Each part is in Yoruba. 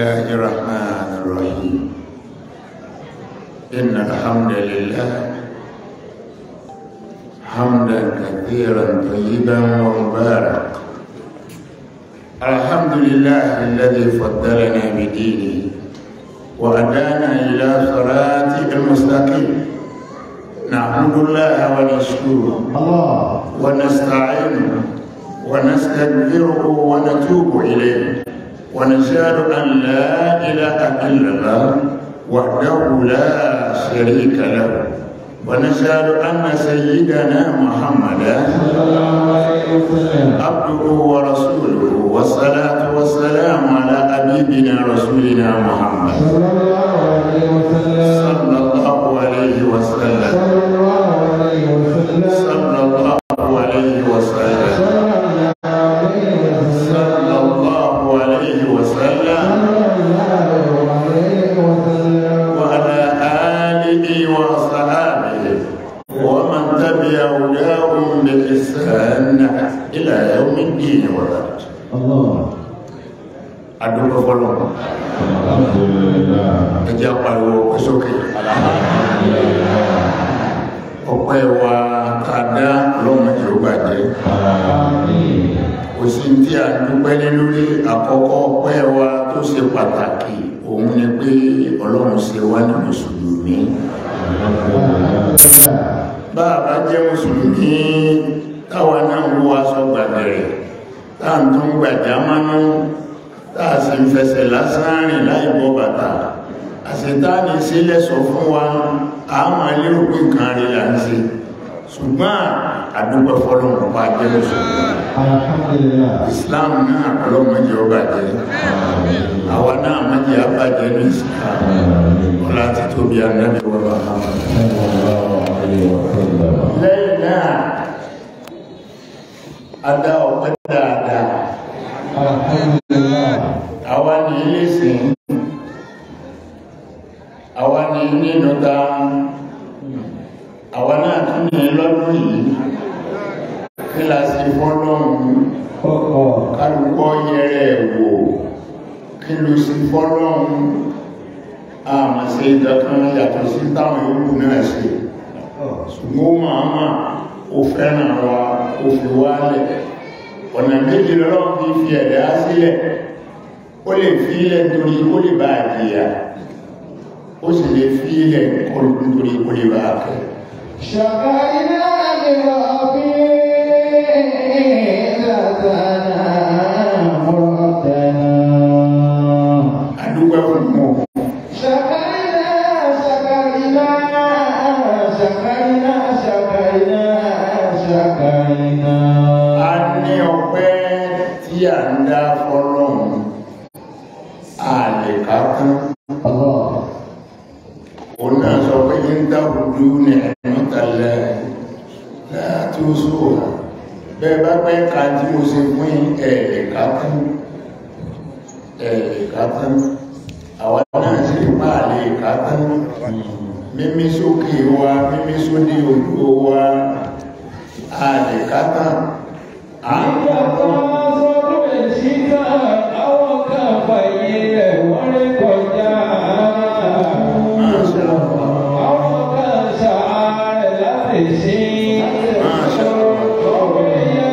الله الرحمن الرحيم إن الحمد لله حمدا كثيرا طيبا ومبارك الحمد لله الذي فضلنا بدينه وهدانا إلى صراط المستقيم نحمد الله ونشكره الله ونستعينه ونستغفره ونتوب إليه ونشهد أن لا إله إلا الله وحده لا شريك له ونشهد أن سيدنا محمدا صلى الله عليه وسلم عبده ورسوله والصلاة والسلام على حبيبنا رسولنا محمد صلى الله عليه وسلم صلى الله عليه وسلم صلى الله عليه وسلم صلى الله عليه وسلم صلى الله عليه صلى الله عليه وسلم وسلم صلى الله عليه وسلم وعلى آله وصحابه ومن تبع هداهم بإحسان إلى يوم الدين وبعد الله أدوك فلوك الحمد لله ẹjẹ́ pariwo ọpẹ́ sókè ọpẹ́ wa kàdá ọlọ́mọdé ó bàjẹ́ آمين kò sí tí a dúpẹ́ lé lórí àkọ́kọ́ ọpẹ́ wa tó ṣe pàtàkì òun ni pé ọlọ́run ṣe wá ní mùsùlùmí bá a bá jẹ́ mùsùlùmí táwa náà ń wọ aṣọ gbàgbẹ̀rẹ̀ táà ń tún gbàjá mánú táà sì ń fẹsẹ̀ lásán rìn láì bọ́ bàtà àṣetáàní sílẹ̀ sọ fún wa àwọn alérò pé nǹkan rí là ń ṣe ṣùgbọ́n àdúgbò fọlọ́mù pa jẹ́ mùsùlùmí الحمد لله islam náà ọlọ́mọdé ọba jẹ́ àwa náà mọ́jẹ àbájẹ́ ní islam ọlá ti tóbi ànábì wa Muhammad صلى الله عليه وسلم lẹ́yìn náà adá ọpẹ́ dáadáa الحمد لله àwa ní ilé sìn àwa ní nínú ta àwa náà tún ní lọ́dún yìí kí la sì fọ́lọ́run ọ̀pọ̀ kálùkọ́ yẹrẹ wò kí ló sì fọ́lọ́run àmà sí ìdọ̀kan yàtọ̀ sí táwọn yòókù náà ṣe ṣùgbọ́n máa máa ó fẹ́ràn wa ó fi wálẹ̀ ọ̀nà méjì lọ́rọ̀ fi fi ẹ̀dá sílẹ̀ ó lè fi ilẹ̀ nítorí kó lè bá àjíyà ó sì lè fi ilẹ̀ nítorí kó lè bá àkẹ́ شكرنا لربي لسنا مرتنا àdúgbò fún mọ́ شكرنا شكرنا شكرنا شكرنا شكرنا a ní ọpẹ́ tí a ń dá fọ́lọ́run a lè ká tán الله òun náà sọ pé ń dábùdú ní ẹ̀mọ́tàlẹ̀ láti oṣù bẹ́ẹ̀ bá pẹ́ ká tí mo ṣe fún ẹ̀ẹ̀lẹ̀ ká tán ẹ̀ẹ̀lẹ̀ ká tán àwọn náà sì bá lè ká tán mímí sókè wa mímí sódì ojú wa a lè ká tán à ń ká tán Masha Allah. Masha Allah.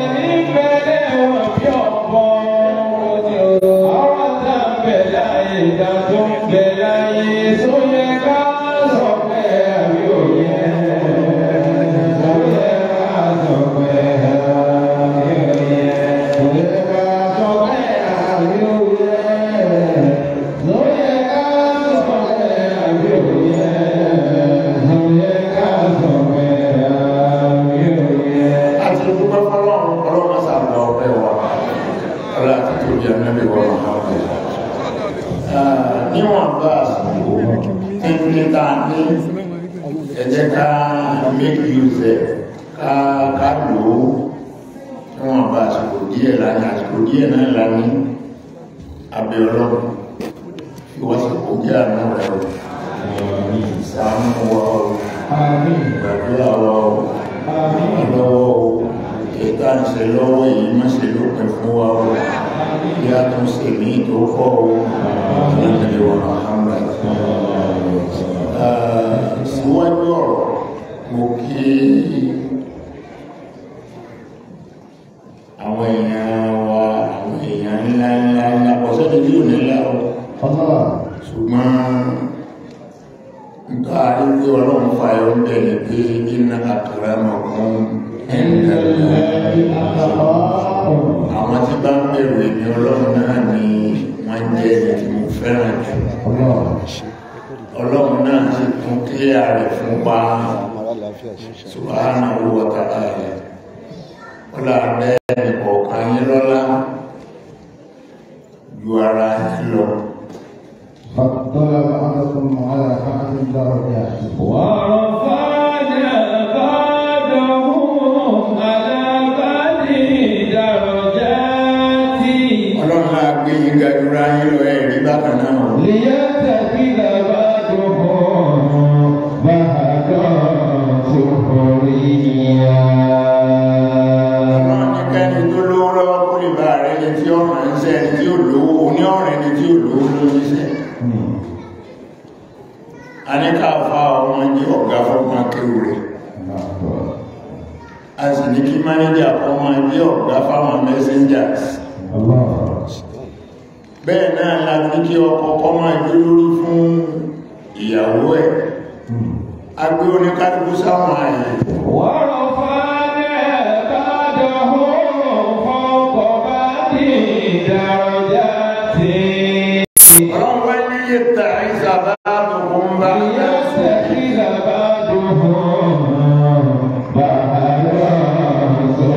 àti dúpẹ́ fọ́lọ́run ọlọ́run sàgbà ọpẹ́ wa ọlá àti tóbi ànábì wa Muhammad Ah, níwọ̀n bá àsìkò tí tá a ní ẹ jẹ́ ká make use ẹ̀ ká ká lò ó níwọ̀n bá àsìkò díẹ̀ lání àsìkò díẹ̀ náà lání abẹ́ ọlọ́run fi wọ́n sì kó jẹ́ àánú rẹ̀ o ìsàmú wa o gbàdúrà wa o lọ́wọ́ o ètà ń ṣe lọ́wọ́ yìí má ṣe lópin fún wa o ìyá tó ń ṣe mí tó kọ́ ọ nílẹ̀ wọn Muhammad síwájú ọ̀rọ̀ mo kí àwọn èèyàn wa àwọn èèyàn ńlá ńlá ńlá pọ̀sẹ́ ní bí ò nílá o Allah. ṣùgbọ́n nǹkan àríwí ọlọ́run fa ẹ̀rọ bẹ̀rẹ̀ pé iná àkàrà mọ̀kún àwọn tí bá ń bẹ̀rù èmi ọlọ́run náà ni wọ́n jẹ́ ẹni tí mo fẹ́ràn jù ọlọ́run náà sì tún kílẹ̀ rẹ̀ fún pa subhanahu wa ta'ala ọlá bẹ́ẹ̀ ọ̀kan yín lọ́lá ju ara yín lọ فضل بعضكم على بعض درجات ورفعنا بعضهم على بعض درجات ọlọ́run náà gbé yín gajúra yín lọ ẹ̀rí bákan náà ليتخذ بعضهم بعضا سخريا ọlọ́run ní kẹ́ni tó lówó lọ́wọ́ kó lè bá rẹ̀ ní tí ọ̀rọ̀ ń sẹ́ ẹni tí ó lówó oní ọ̀rẹ́ ni tí ó lówó ló ní sẹ́ a ní ká fa ọmọ jẹ́ ọ̀gá fọ́gbọ́n akéwù rẹ̀ a sì ní kí mánéjà ọmọ jẹ́ ọ̀gá fáwọn messengers الله bẹ́ẹ̀ náà la ní kí ọkọ kọ́ máa jó lórí fún ìyàwó ẹ̀ a gbé oníkálukú sáwọn àyè ورفعنا بعضهم فوق بعض درجات ọlọ́run wá ní yẹta ìsàbá àbùkún bá ليتخذ بعضهم بعضا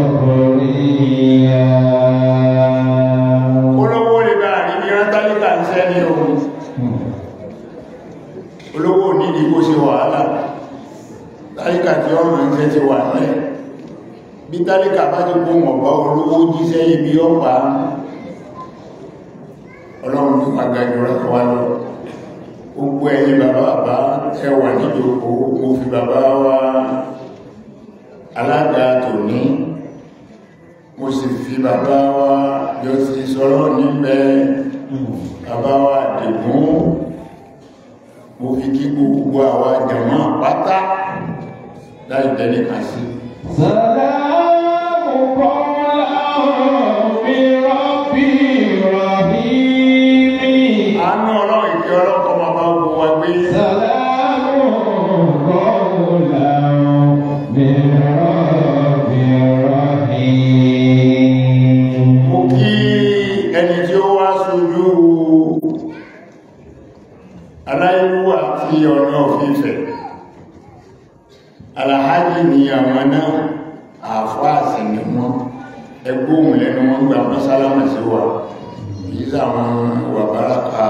سخريا olówó lè bá rí ní rántálítà ń sẹ́ ní ohun olówó nídìí kó ṣe wàhálà tálíkà tí ọ̀nà ń tẹ́ ti wà lẹ́ bí tálíkà bá ti kó mọ̀bá olówó jíṣẹ́ ibi ọ̀pá ọlọ́run tó pàgbàjọ rẹ̀ wá lọ gbogbo ẹ̀yin bàbá bàbá ẹwà níjòkó mo fi bàbá wa alága tòní mo sì fi bàbá wa yọ sí sọ̀rọ̀ níbẹ̀ bàbá wa dìgún mo fi kí gbogbo àwa jàmá pátá láì tẹ́lẹ̀ kà sí سلام قولا من رب رحيم àánú ọlọ́run ìfẹ́ ọlọ́kọ́ máa bá gbogbo wa gbé سلام قولا من رب رحيم mo kí ẹni tí ó wá sójú aláìlú àti ọ̀nà òfífẹ́ aláhájì ni àwọn náà àfáàsì ni wọ́n ẹgbóhùn lẹ́nu wọn gba mọ́sálámà sí wa yìí sàwọn wà báraka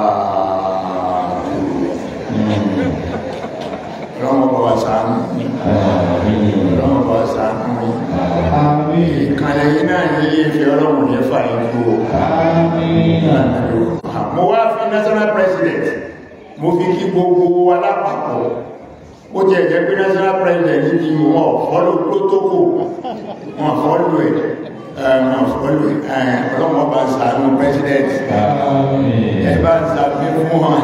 ọlọ́mọ bá wa ṣàánú ọlọ́mọ bá wa ṣàánú آمين ìkànnì yìí náà ní ilé ìfẹ́ ọlọ́run ní fà ní kú o آمين mo wá fi national president mo fi kí gbogbo alápapọ̀ ó jẹ́ ẹ̀jẹ́ pé national president ní wọn fọ́lù protocol wọn fọ́lù ẹ̀ ẹ̀, wọn fọ́lù ẹ̀ ọlọ́mọ bá ṣàánú president ẹ bá ń ṣàbí fún wọn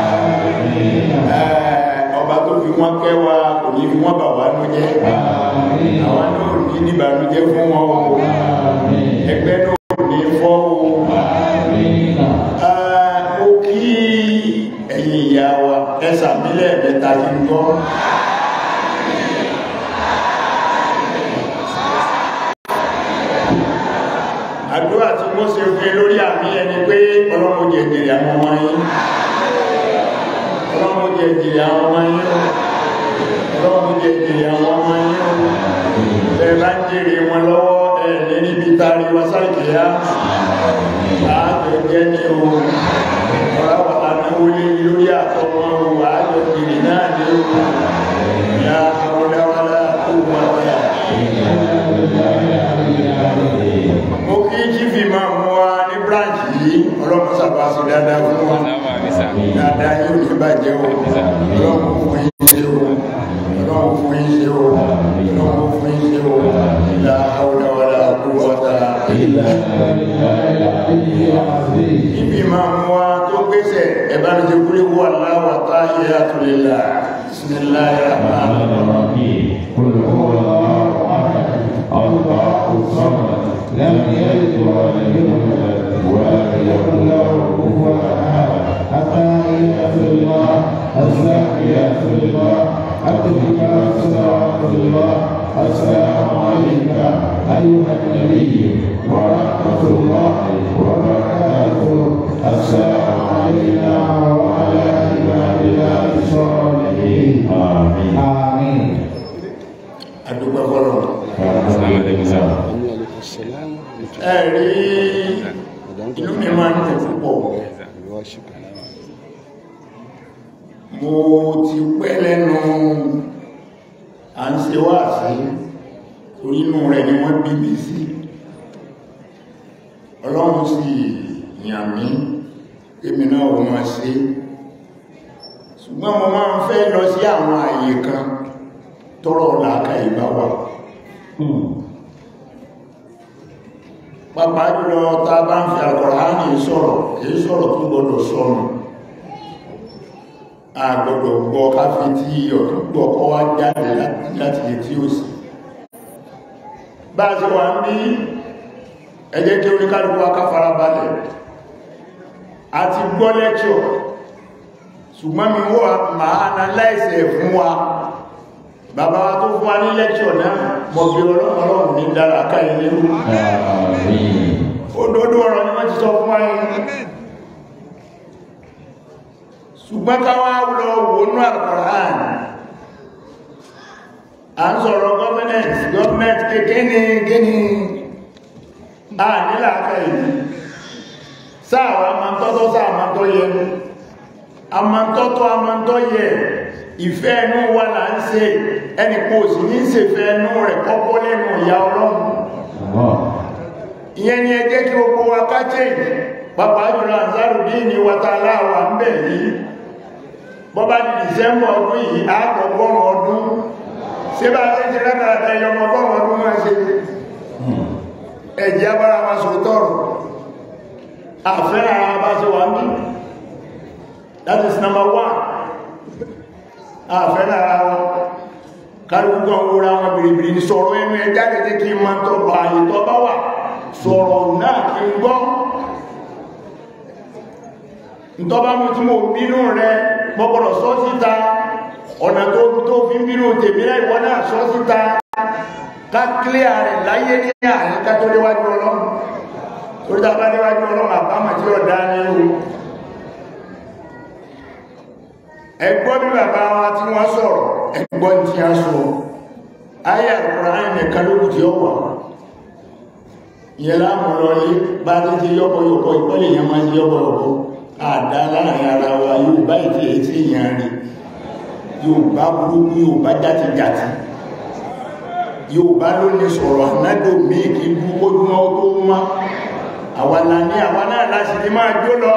Ẹ̀, ọba tó fi wọn kẹwa kò ní fi wọn bà wá nú jẹ́ àwọn náà ò ní níbànújẹ́ fún wọn o ẹgbẹ́ náà ò ní fọ́ o Ah, ó kí ẹ̀yin ìyá wa ẹsà mílẹ̀ ẹ̀mẹ́ta kí n gbọ́ àdúrà tí wọ́n ṣe fún lórí àmì ẹni pé ọlọ́mọ jẹ̀jẹ̀rẹ̀ àwọn ọmọ yín ọlọ́mọ jẹ̀jẹ̀rẹ̀ àwọn ọmọ yín ọlọ́mọ jẹ̀jẹ̀rẹ̀ àwọn ọmọ yín bẹ́ẹ̀ bá ń jèrè wọn lọ́wọ́ ẹ̀ ní níbi tari wasáìkìyà ààbẹ̀jẹ́ ní o ọ̀rá wà láwó lé lórí àtọmọ o ààbẹ̀jìrì náà ní o ya ọ̀dáwálá tó wà wáyà mo kí jífì máa mú wa ní branch yìí ọlọ́pàá sábà sí dáadáa fún wa dáadáa yóò ní bàjẹ́ o ọlọ́pàá fún yín ṣe o ọlọ́pàá fún yín ṣe o ọlọ́pàá fún yín ṣe o la hawla wala quwwata illa billah ẹ̀bá mi ti kúrò wà láwàtá yẹ àtúlélà bismillahir rahmanir rahim قل هو الله احد الله الصمد لم يلد ولم يولد ولم يكن له كفوا احد حتى في الله الزاكية في الله أتبك صلوات الله السلام عليك أيها النبي ورحمة الله وبركاته السلام علينا وعلى عباد الله الصالحين آمين آمين adúgbò fọ́lọ̀ ẹ̀rí inú mi máa ń tẹ̀ púpọ̀ mo ti pẹ́ lẹ́nu à ń ṣe wá sí torí inú rẹ̀ ni wọ́n bí mi sí ọlọ́run sì yàn mí èmi náà wọ́n máa ṣe ṣùgbọ́n mo máa ń fẹ́ lọ sí àwọn àyè kan tọ́rọ làákà ìbá wà pàpàá jùlọ ta bá ń fi Al-Kùránì sọ̀rọ̀ èyí sọ̀rọ̀ tó gbọdọ̀ sọnù a gbọdọ̀ gbọ́ káfí tí ọ̀tún gbọ́ kọ́ wá jáde láti lè tí ó sì bá a ṣe wà ń bí ẹjẹ́ kí oníkálùkù aká farabalẹ̀ a ti gbọ́ lẹ́kṣọ̀ ṣùgbọ́n mi wọ́n máa analyze ẹ̀ fún wa bàbá wa tó fún wa ní lẹ́kṣọ̀ náà mọ̀ bí ọlọ́run ní dára káyẹ lérú òdodo ọ̀rọ̀ ni wọ́n ti sọ fún wa yìí ṣùgbọ́n káwá lọ wọnú Al-Qur'an à ń sọ̀rọ̀ gọ́ọ̀mẹ́ntì gọ́ọ̀mẹ́ntì kékeré gíní à nílà káyẹ sáàwọ̀ amantọ́tọ́ sáàmantọ́ yẹ amantọ́tọ́ amantọ́ yẹ ìfẹ́ ẹnu wa là ń ṣe ẹni kò sì ní ṣèfẹ́ ẹnu rẹ̀ kọ́kọ́ lẹ́nu ìyá ọlọ́run ìyẹn ni ẹ jẹ́ kí gbogbo wa ká change pàpà jùlọ Ansarudeen ní wàtàlá wà ń bẹ̀ yìí bọ́bá di December ọdún yìí àgbọ̀gbọ́n ọdún ṣé bá ṣe ti rẹ́tàràtà ẹyọmọgbọ́n ọdún máa ṣe ẹ̀jẹ̀ abára wa sọ tọrọ àfẹ́ràn ara bá ṣe wà ń bí that is number one àfẹ́ lára wọn kárùkú àwọn orí àwọn bìrìbìrì ní sọ̀rọ̀ ẹnu ẹ jáde tí kí ma tọ́ bá àyè tọ́ bá wà sọ̀rọ̀ náà kí n gbọ́ ntọ́bá mú tí mo bínú rẹ mọ́kọ̀rọ̀ sọ síta ọ̀nà tó tó fi ń bínú tèmi náà ìwọ náà sọ síta ká kílẹ̀ rẹ̀ láyé ní àyíká tó léwájú ọlọ́run torí tá a bá léwájú ọlọ́run àbámọ̀ tí ó dá ní o ẹgbọ́ bí bàbá wa tí wọ́n sọ̀rọ̀ ẹgbọ́ tí a sọ ayé Al-Qur'an nìkan ló tí ó wà ìyẹn láàmù lọlé bá tí ti yọ́pọ̀yọ̀pọ̀ ìpọ́lẹ̀ yẹn máa ń yọ́pọ̀yọ̀pọ̀ àdá láàrin ara wa yóò bá ìtì ètí èèyàn rí yóò bá burúkú yóò bá játijàti yóò bá ló ní sọ̀rọ̀ ànádò míì kí burúkú ojúmọ́ tó má àwa la ní àwa náà láti ti máa jó lọ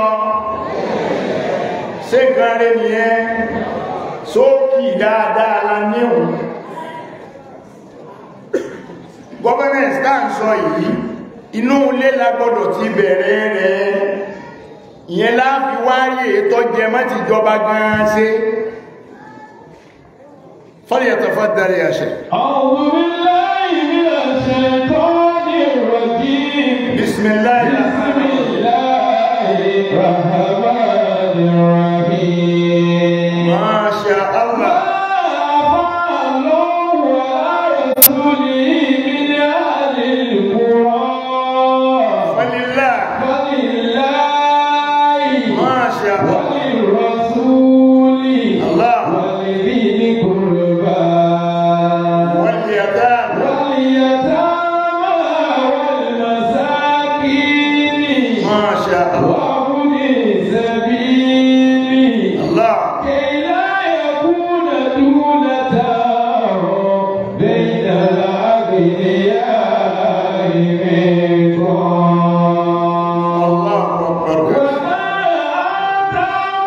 ṣé nǹkan rẹ̀ nìyẹn sókì dáadáa la níhùn governance tá ń sọ yìí inú ilé la gbọ́dọ̀ ti bẹ̀rẹ̀ rẹ̀ ìyẹn láàfi wáyé tó jẹ mọ́ ti jọba gan-an ṣe فليتفضل يا شيخ أعوذ بالله من الشيطان الرجيم بسم الله بسم الله الرحمن الرحيم ما شاء الله ولله ما شاء الله واليتامى ما شاء الله الله كي لا يكون دونة بين الأغنياء منكم الله أكبر وما آتاكم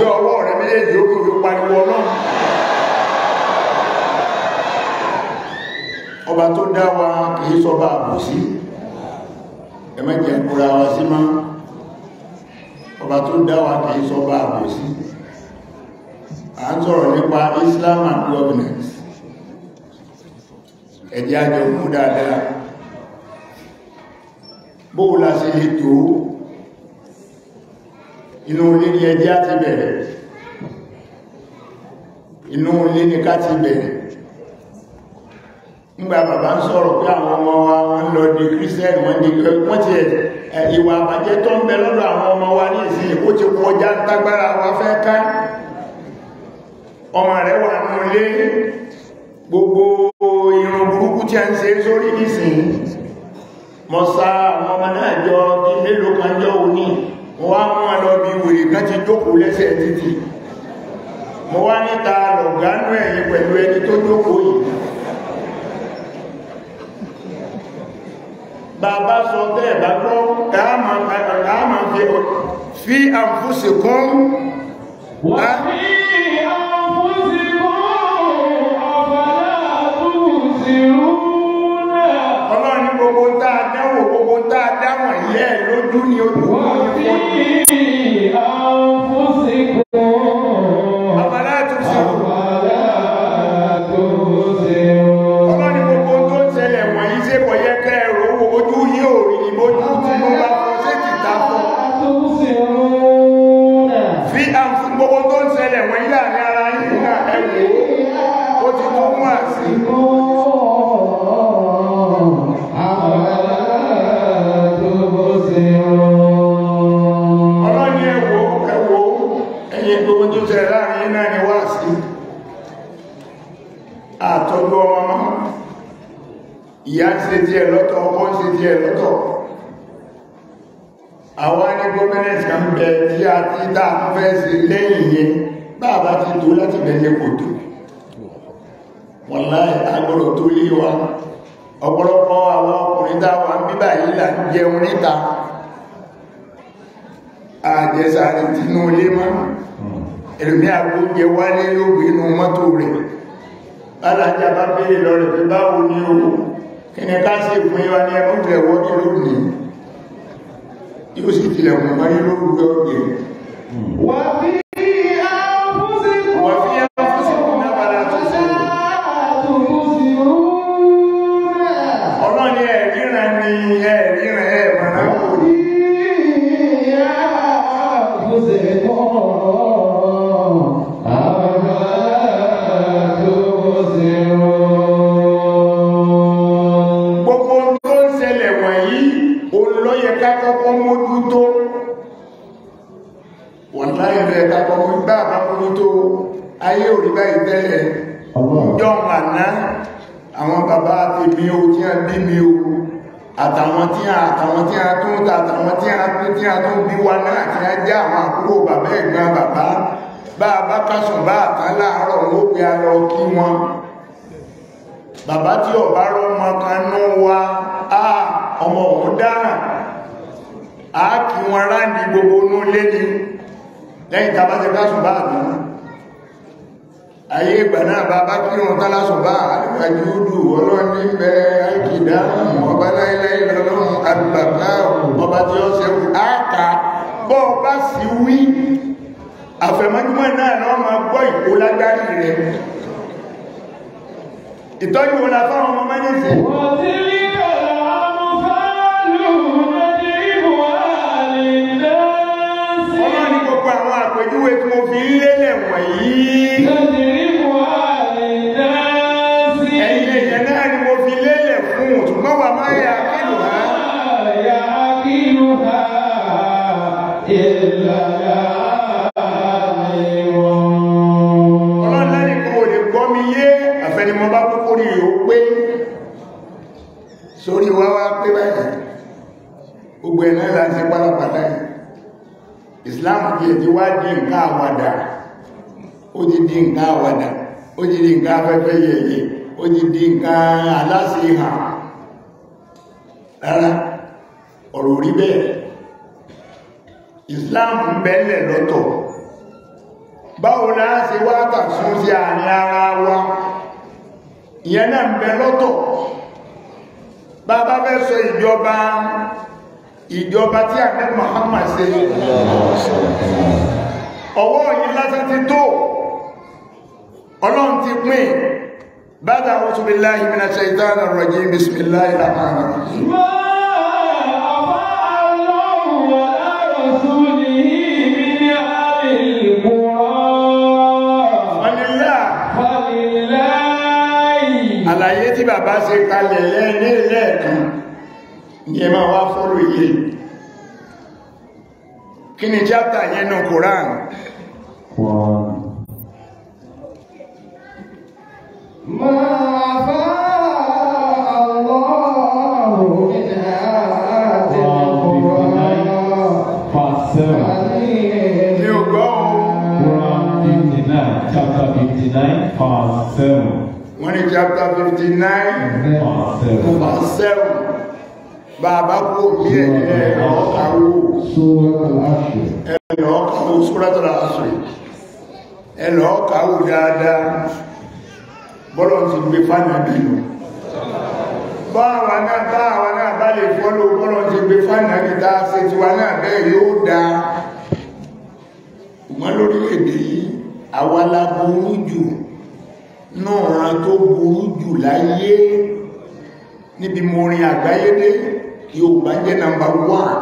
gbé ọwọ́ rẹ méjèèjì ó kí o fi pariwo ọlọ́run ọba tó dá wa kìí sọba àbòsí ẹmẹ́jẹ̀ kúra wa sí máa ọba tó dá wa kìí sọba àbòsí a ń sọ̀rọ̀ nípa Islam and governance ẹ̀jẹ̀ àjọ mú dáadáa bóò la ṣe lè tó inú ilé ni ẹjẹ́ á ti bẹ̀rẹ̀ inú ilé ni ká ti bẹ̀rẹ̀ nígbà bàbá ń sọ̀rọ̀ pé àwọn ọmọ wa wọ́n lọ di Christian wọ́n di wọ́n ti ẹ̀ ìwà àbàjẹ́ tó ń bẹ lọ́dọ̀ àwọn ọmọ wa ní ìsìn ó ti kọjá tágbára wa fẹ́ ká ọmọ rẹ̀ wà ní ilé gbogbo irun burúkú tí a ń ṣe sórí ìsìn mọ́ sá àwọn ọmọ náà jọ bí mélòó kan jọ òní mo wá mú ọ lọ bí wèrè kan ti jókòó lẹ́sẹ̀ títì mo wá níta lọ̀gánú ẹ̀yìn pẹ̀lú ẹni tó jókòó yìí bàbá sọ bẹ́ẹ̀ bá gbọ́ káàmà fi àfúsìkún وفي أنفسكم أفلا تبصرون ọlọ́ni gbogbo tá a dáwò gbogbo tá a dáwọ̀n yẹ́ lójú ni ojú وفي أنفسكم àbálá tó sí أفلا تبصرون ọlọ́ni gbogbo tó ń ṣẹlẹ̀ wọ̀nyí ṣe kọ̀ yẹ kẹ́ ẹ̀rọ owó ojú yí ò rí ìbójú tí mo bá fọ́ sí ti ta fún تبصرون fi àǹfù gbogbo tó ń ṣẹlẹ̀ wọ̀nyí láàrin ara yìí náà ẹ̀wò ó ti tó mú àsì ọlọ́ni ẹ̀wò ẹ̀wò ẹ̀yìn gbogbo tó ṣẹlẹ̀ láàrin yìí náà ni wá sí àtọ́jú ọmọ mọ́ ìyá ń ṣe díẹ̀ lọ́tọ̀ ọkọ ń ṣe díẹ̀ lọ́tọ̀ àwọn ní gómìnàtì kan bẹ tí a ti dá fẹ́ sí lẹ́yìn yẹn báàbá ti tó láti bẹ̀lẹ̀ kò tó wọ̀láì agbọ́dọ̀ tó lé wa ọ̀pọ̀lọpọ̀ àwọn ọkùnrin dáwà ń bíbà yìí là ń jẹun níta àjẹsàrí tínú ilé mọ́ ẹlòmí àgbóúnjẹ wálé yóò gbé inú mọ́tò rẹ̀ alájá bá bèèrè lọ rẹ̀ pé báwo ní o kí ni ká sí fún ìwá ní ẹmú rẹ̀ wọ́n ní lónìí yóò sì tilẹ̀ wọ́n máa ní lórúkọ ọ̀gẹ̀ وفي أنفسكم wọ́n fi ẹmú fún sí fún náà bára tó sí تبصرون ọlọ́ni ẹ̀ríran ni ẹ̀ríran ẹ̀ mọ̀nà kò ní gbogbo tó ń ṣẹlẹ̀ wọ̀nyí olóyẹ ká kọ́kọ́ mójútó wọ́n láyé rẹ̀ ká kọ́kọ́ bá bá mójútó ayé òrí báyìí tẹ́lẹ̀ jọ àná àwọn bàbá àti bí o tí a bí mi o àtàwọn tí a àtàwọn tí a tún ta àtàwọn tí a tún tí a tún bí wa náà tí a já àwọn àkúrò bàbá ẹ̀gbọ́n bàbá bá a bá kásùn bá àtàn láàárọ̀ ó pe a lọ kí wọn bàbá tí ọ̀bá rọ́mọ kan ní wa á ọmọ òun dáràn á kí wọn ráńdì gbogbo inú lé ní lẹ́yìn tàbá ti kásùn bá àtàn ayé ìgbà náà bá bá kí wọn tálá sọ bá àjúdù ọlọ́ni bẹ àìkìdá ọba láìláì lọ́lọ́run àgbàgbà ọba tí ó ṣe áàkà bọ́ bá sì wí àfẹ̀mọ́júmọ́ náà lọ́ máa gbọ́ ìkó lágbárí rẹ̀ ìtọ́jú wọn láfáwọn ọmọ mẹ́jẹ̀sì وتلك الأمثال نضربها للناس ọlọ́ni gbogbo àwọn àpèjúwe tí mo fi ń lélẹ̀ wọ̀nyí نضربها للناس ẹ̀yìn èèyàn náà ni mo fi lélẹ̀ fún ṣùgbọ́n wà máa yà kílù ha يعقلها إلا العالمون ọlọ́lẹ́nì kan ò lè gbọ́ mi yé àfẹnimọ́ bá kúkú rí o pé sórí wá wá pé báyìí gbogbo ẹ̀nà láti pálápàá yìí Islam bí ẹ̀ ti wá di nǹkan àwàdà ó ti di nǹkan àwàdà ó ti di nǹkan afẹ́fẹ́ yẹ̀yẹ̀ ó ti di nǹkan aláṣehàn rárá ọ̀rọ̀ rí bẹ́ẹ̀ Islam ń bẹ́lẹ̀ lọ́tọ̀ báwo náà ṣe wá tàṣún sí àárín ara wa ìyẹn náà ń bẹ lọ́tọ̀ bàbá fẹ́ sọ ìjọba ìjọba tí àgbẹ̀ Muhammad ṣe ọwọ́ yìí lásán ti tó ọlọ́run ti pín bada a'udhu billahi minash shaitanir rajim bismillahir rahmanir rahim ما أفاء الله على رسوله من أهل القرى Alhamdulillah فلله àlàyé tí bàbá ṣe kalẹ̀ lẹ́ni lẹ́ẹ̀kan ní ẹ máa wá fọ́lù yìí kí ni chapter yẹn nù Quran ما أفاء الله من هذه القرى Verse 7. ní ògbọ́ Quran 59, chapter 59, verse 7. wọ́n ní chapter 59 Verse 7. verse 7 bàbá kú bí ẹ̀ ọ̀kàwó سورة العشر ẹ̀lọ́ ọ̀kàwó Suratul Asr ẹ̀lọ́ ọ̀kàwó dáadáa bọ́lọ̀ ti gbé fánà bínú báwa náà báwa náà bá lè fọ́lọ́ bọ́lọ̀ ti gbé fánà bí tá a ṣe tiwa náà bẹ́ẹ̀ yóò dáa ṣùgbọ́n lórílẹ̀-èdè yìí àwa la burú jù náà ran tó burú jù láyé níbi mo rin àgbáyé dé Yorùbá jẹ́ nàmbà wán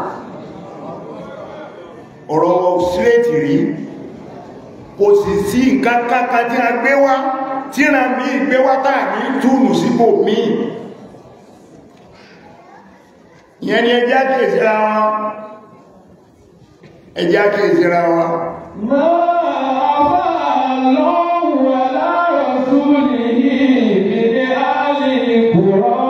ọ̀rọ̀ síréètì rí kò sì sí nǹkan kankan tí a gbé wá tí ra mí gbé wá táà ní túnù síbò míì ìyẹn ni ẹjá kèsìra wọn ẹjá kèsìra wọn ما أفاء الله على رسوله من أهل القرى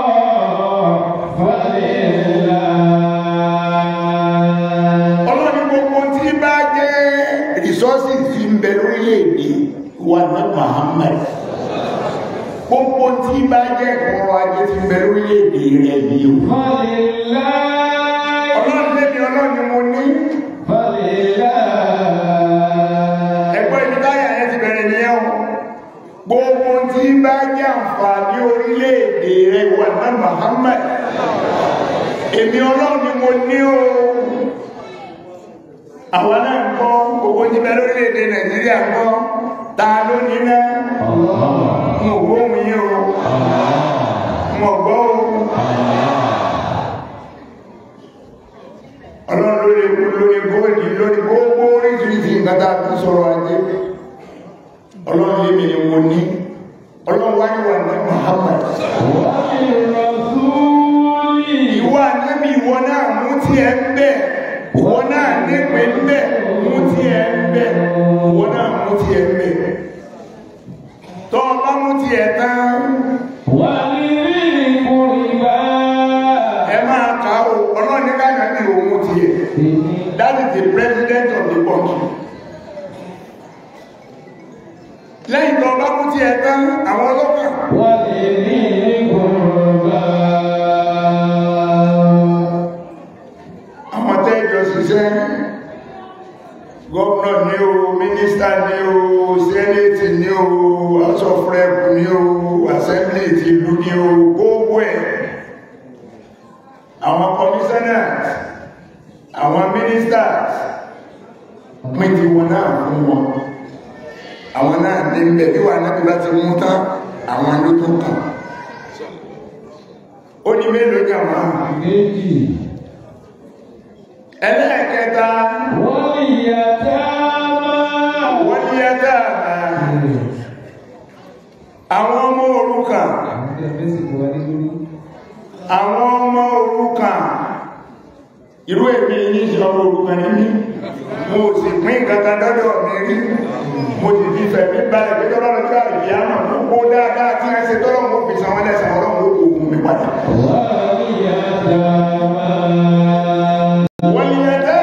فلله ọlọ́ni gbogbo tí bá jẹ́ rìsọ́sì tí ń bẹ lórílẹ̀-èdè wa náà Muhammad gbogbo tí bá jẹ́ ọrọ̀ ajé tí ń bẹ lórílẹ̀-èdè rẹ̀ yìí o فلله ọlọ́ni lẹ́ni ọlọ́ni mo ní فلله ẹgbẹ́ ibi táyà yẹn ti bẹ̀rẹ̀ ní ẹ̀wọ̀n gbogbo tí bá jẹ́ àǹfààní orílẹ̀-èdè rẹ̀ wà náà Muhammad èmi ọlọ́run ni mo ní o àwọn náà ń kọ́ gbogbo tí bẹ lórílẹ̀-èdè Nàìjíríà ń kọ́ ta ló ní náà mo gbóhùn yín o mo gbọ́ o ọlọ́run lórí lórí góòdì lórí gbogbo oríṣiríṣi nǹkan tá a fi sọ̀rọ̀ ajé ọlọ́run lémi ni mo ní ọlọ́run wáyé wà ní Muhammad وللرسول ìwọ ànábì ìwọ náà mú tí ẹ ń bẹ̀ ìwọ náà nípe ń bẹ̀ mú tí ẹ ń bẹ̀ ìwọ náà mú tí ẹ ń bẹ̀ tọ́ ọ bá mú tí ẹ tán ولذي القربى ẹ máa kà ó ọlọ́run ní káyọ̀ ní òun mú tí ẹ that is the president of the country lẹ́yìn tó bá mú tí ẹ tán àwọn ọlọ́pàá ولذي القربى àwọn tẹ́jọ ṣiṣẹ́ gọ́ọ̀nà ní o mínísítà ní o sẹ́nẹ̀tì ní o house of rep ní o assembly ti ìlú ní o gbogbo ẹ̀ àwọn commissioners àwọn ministers pín ti wọn náà fún wọn àwọn náà ní bẹ̀ bí wà náà bí bá ti mú tán àwọn ló tún kàn ó ní mélòó jàmá méjì ẹlẹ́ẹ̀kẹta واليتامى wọ́n ní ẹ̀dá àwọn ọmọ òrukàn àwọn ọmọ òrukàn irú èmi ní ìṣọ́mọ òrukàn ní mí mo sì pín kankan dọ́dọ̀ mi rí mo sì fi fẹ̀mí balẹ̀ pé tọ́lọ́ lọ́jọ́ àìyá náà gbogbo dáadáa tí wọ́n ṣe tọ́lọ́ mo fi san wọ́n lẹ́sàn ọlọ́run ó kò gùn mi padà واليتامى wọ́n ní ẹ̀dá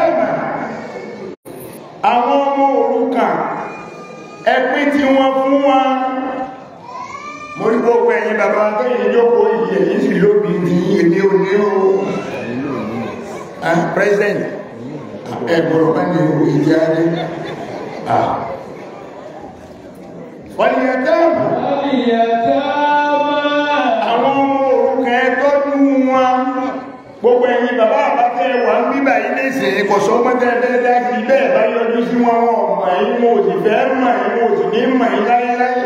àwọn ọmọ òrukàn ẹpín tí wọ́n fún wọn mo rí gbogbo ẹ̀yin bàbá tẹ́yìn jókòó yìí èyí sì lóbi ní èdè òní o Ah, president ẹgbọ̀rọ̀ bá ní owó ìjẹ́ adé wọ́n yẹ tẹ́ẹ̀mù واليتامى àwọn ọmọ òrukàn ẹ tọ́jú wọn gbogbo ẹ̀yin bàbá àbátẹ́ wà ń bíbà yìí léṣe kò sọ mọ́tẹ́ẹ̀dẹ́dẹ́ kí bẹ́ẹ̀ bá yọjú sí wọn wọn ọmọ yìí wọn ò sì fẹ́ mọ̀ yìí wọn ò sì ní mọ̀ yìí láyéláyé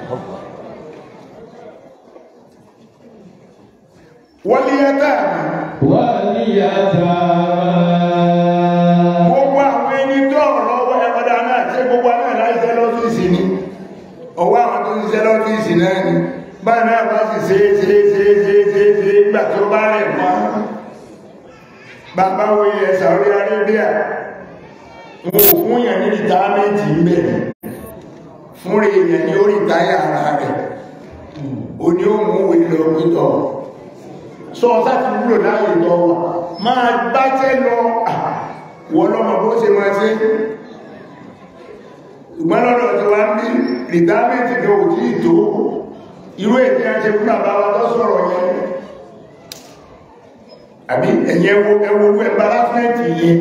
wọ́n yẹ tẹ́ẹ̀mù واليتامى gbogbo àwọn ẹni tó ọ̀rọ̀ ẹ̀kọ́dá náà tí gbogbo náà láìsẹ́ lọ́fíìsì ni ọwọ́ àwọn tó ń ṣiṣẹ́ lọ́fíìsì náà ni báyìí náà bá sì ṣe é ṣe é ṣe é ṣe é ṣe é ṣe é gbà tó bá rẹ̀ mọ́ bàbá wo ilẹ̀ Saudi Arabia wọn ò fún yàn ní rìtámẹ́ǹtì ń bẹ̀rẹ̀ fún rẹ̀ èèyàn ní ó rìtáyà ara rẹ̀ ó ní ó mú òwe lọ pítọ̀ sọ ọ́sá ti wúlò láàyè lọ wà máa gbájẹ́ lọ wọ́n lọ́mọ bó ṣe máa ṣe ṣùgbọ́n lọ́dọ̀ tí wá ń bí rìdámẹ́ntì ní ò tí ìtò irú èdè àṣẹ fún bàbá wa tó sọ̀rọ̀ yẹn àbí ẹ̀yẹ wo ẹwọ ẹ̀báráfẹ́ntì yẹn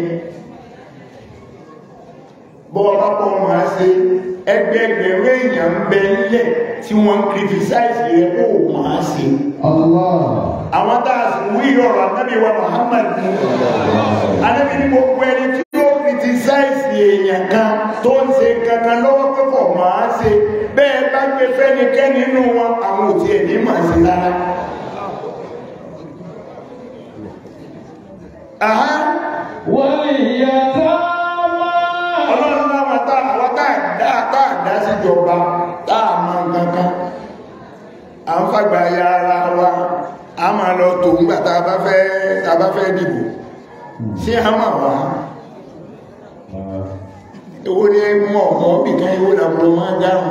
bọ́ ọba pọ̀ máa ṣe ẹgbẹ̀ẹgbẹ̀rún èèyàn ń bẹ nílẹ̀ tí wọ́n ń kìrìfìsáìsì rẹ̀ kó máa ṣe Allah. àwọn tá a sì wí ọ̀rọ̀ anábì wa Muhammad ní anábì ní gbogbo ẹni tí ó kìrìtìsáìsì èèyàn kan tó ń ṣe kankan lọ́wọ́ pé kò máa ṣe bẹ́ẹ̀ bá gbé fẹ́nikẹ́ni nínú wọn àwọn òtí ẹ̀ ní màá ṣe rárá. Àhá, واليتامى ọlọ́run láwọn tá àwọn tá àdá tá àdá síjọba tá a máa ń kankan à ń fàgbà ya ara wa a máa lọ tó ńgbà tá a bá fẹ́ tá a bá fẹ́ dìbò sí a máa wá owó ní mọ̀ ọ̀mọ́ bìkan owó làbúrò máa dáhùn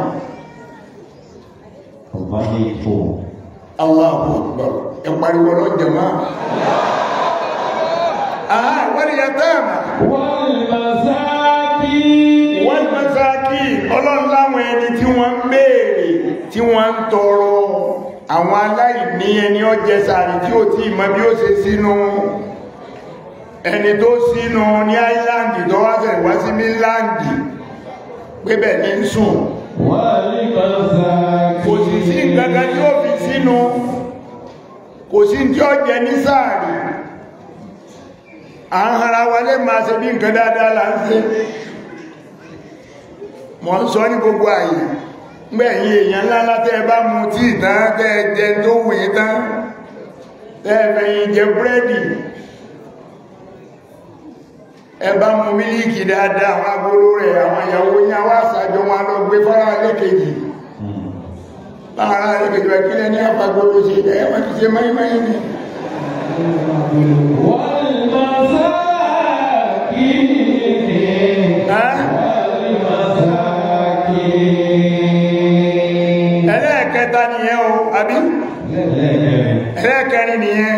Allahu Akbar ẹ pariwo lọ́jọ́ máa àhá wọ́n ni yatáàmà والمساكين wọ́n mọ́sáàkì ọlọ́run láwọn ẹni tí wọ́n ń béèrè tí wọ́n ń tọrọ àwọn aláìní ẹni ọjẹ́ sàárì tí ó tí mọ̀ bí ó ṣe sínú ẹni tó sínú ní áìláńdì tó wá fẹ̀ wá sí míláńdì pébẹ̀ ní ń sùn kò sì sí nǹkan tí ó fi sínú kò sí tí ó jẹ ní sàárì à ń hara wa lè máa ṣe bí nǹkan dáadáa là ń ṣe mọ̀ ń sọ ní gbogbo àyè gbẹ̀yìn èèyàn ńlá látẹ́ bá mu tí ìtàn tẹ́ jẹ tó wù í tán tẹ́ẹ̀fẹ̀yìn jẹ búrẹ́dì ẹ bá mu mílíkì dáadáa àwọn agbóró rẹ̀ àwọn ìyàwó yá wá sàjọ wọn lọ gbé fọ́nrán lẹ́kẹ̀jì láàárá lẹ́kẹ̀jì wà kílẹ̀ ní àfagbóró ṣe ẹ̀ wọ́n ti ṣe mẹ́rin ni والمساكين ẹ́ ẹlẹ́ẹ̀kẹta nìyẹn o àbí ẹlẹ́ẹ̀kẹrin nìyẹn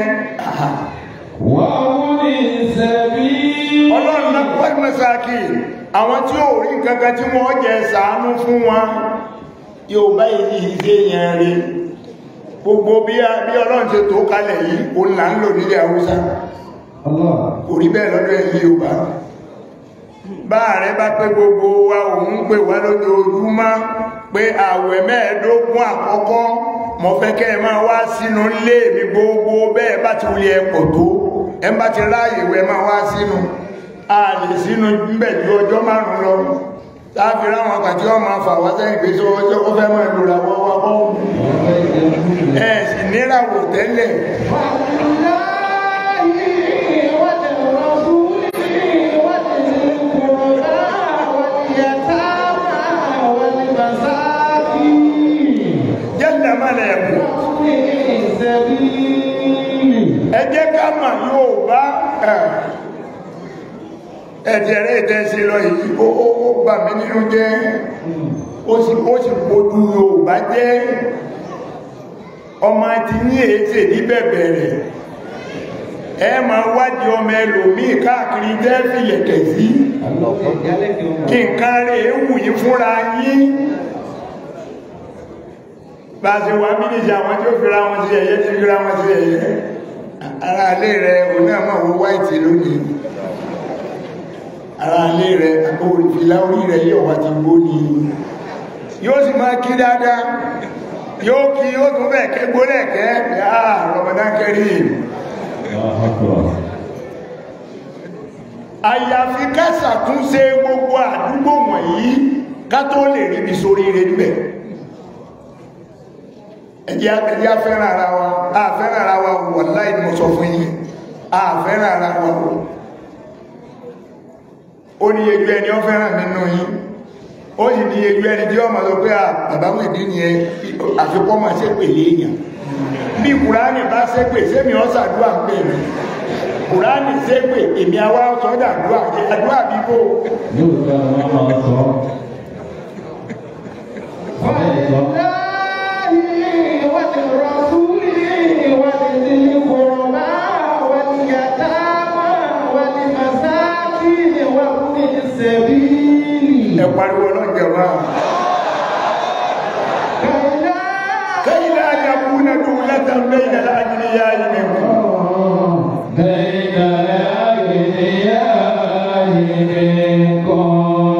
وابن السبيل ọlọ́run náà wọ́n mẹ́sàkì àwọn tí ó rí kankan tí wọ́n jẹ ṣàánú fún wọn yóò bá ìṣe yẹn rí gbogbo bí a- bí ọlọ́run ṣe tó kalẹ̀ yìí o là ń lò nílẹ̀ haúsá Allah. kò rí bẹ́ẹ̀ lọ́dọ̀ ẹ̀yìn yorùbá bá rẹ bá pé gbogbo wa òun pè wá lójoojúmọ́ pé àwẹ̀ mẹ́ẹ̀ẹ́dógún àkọ́kọ́ mo fẹ́ kẹ́ ẹ máa wá sínú ilé mi gbogbo bẹ́ẹ̀ bá ti wuli ẹ̀pọ̀ tó ẹ bá ti ráàyè wẹ́ máa wá sínú a lè sínú níbẹ̀ ju ọjọ́ márùn-ún lọ láàfi ráwọn àkàtí wọn máa fà wá sẹ́yìn pé sọ ọjọ́ ó fẹ́ máa lòrà wọ́n wá bọ́ ẹ sì níràwọ̀ tẹ́lẹ̀ jẹ́lẹ̀ má lẹ̀ mú ẹ jẹ́ ká mà yóò bá ẹ̀jẹ̀rẹ́ ìtẹ́sí lọ yìí ó ó ó bà mí nínú jẹ́ ó sì ó sì pojú Yorùbá jẹ́ ọmọ ti ní èéṣe ní bẹ̀bẹ̀rẹ̀ ẹ máa wádìí ọmọ ẹlòmíì káàkiri jẹ́ fìyẹ̀kẹ̀ sí kí nǹkan rẹ̀ wù yí fúnra yín bá a ṣe wà mínísì àwọn tí ó fira wọn sí ẹ̀yẹ tí fira wọn sí ẹ̀yẹ ara alé rẹ̀ òun náà máa wo wáìtì lónìí ara alé rẹ̀ àkóhùn ìfìlà orí rẹ̀ yóò wá ti gbó ní yóò sì máa kí dáadáa yóò kí yóò tún bẹ̀ kẹ́ gbólẹ̀ kẹ́ àà Ramadan Kareem àyàfi ká ṣàtúnṣe gbogbo àdúgbò wọ̀nyí ká tó lè rí ibi sórí rẹ̀ níbẹ̀ ẹjẹ́ ẹjẹ́ afẹ́ràn ara wa àfẹ́ràn ara wa wallahi ni mo sọ fún yín àfẹ́ràn ara wa ó ní ejú ẹni ó fẹ́ràn nínú yín ó sì ní ejú ẹni tí ó máa sọ pé àbáwọn ìdí ni ẹ àfikọ́ máa ṣe pèlè èèyàn bí kùránì bá ṣe pè sẹ́mi ọ́ sàdúrà ń pè mí kùránì ṣe pè èmi àwa sọ́dà àdúrà àdúrà bíbó yóò gba àwọn máa sọ. Bàbá ẹ̀ sọ. ẹ pariwo lọ́jọ́ wa kẹ́yìn náà yà kú náà dùn lẹ́tàn bẹ́yìn náà láàyè yá yìí nìkan. بين الأغنياء منكم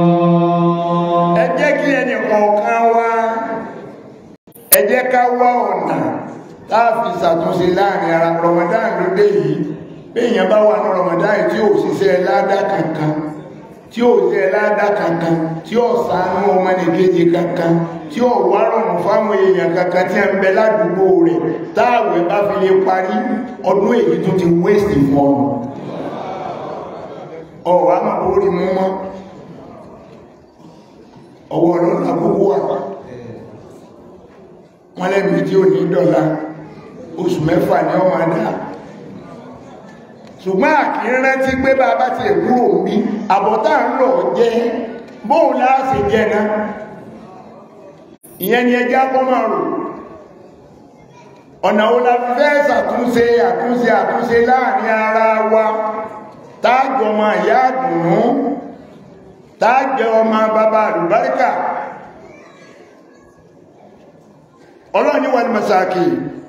ẹ jẹ́ kí ẹnì kọ̀ọ̀kan wá ẹ jẹ́ ká wá ọ̀nà láàfin ṣàtúnṣe láàrin ara Ramadan ló dé yìí béèyàn bá wà ní Ramadan yìí tí ò ṣiṣẹ́ ládá kankan tí ò ṣe ládá kankan tí ò ṣàánú ọmọnìkejì kankan tí ò wá rọrùn fáwọn èèyàn kankan tí a ń bẹ ládùúgbò rẹ̀ táàwẹ̀ bá fi lè parí ọdún èyí tó ti wéṣì fọ́ọ̀mù ọ̀wà máa bórí mú mọ́ ọwọ́ ọlọ́run àkókò wà wọ́n lẹ́nu tí ó ní dọ́là oṣù mẹ́fà ní ọmọ adá ṣùgbọ́n àkíńrẹ́ tí pé bá bá ti ẹ̀kúrò bí àbọ̀tá ń lọ jẹ́ bóun láàṣẹ jẹ́ náà ìyẹn ni ẹjá kọ́ máa rò ọ̀nà wo la fi fẹ́ ṣàtúnṣe àtúnṣe àtúnṣe láàrin ara wa táàjọ ọmọ ìyá àdùnnú táàjẹ ọmọ bàbá àlùbáríkà ọlọ́ni wà ní masáàkì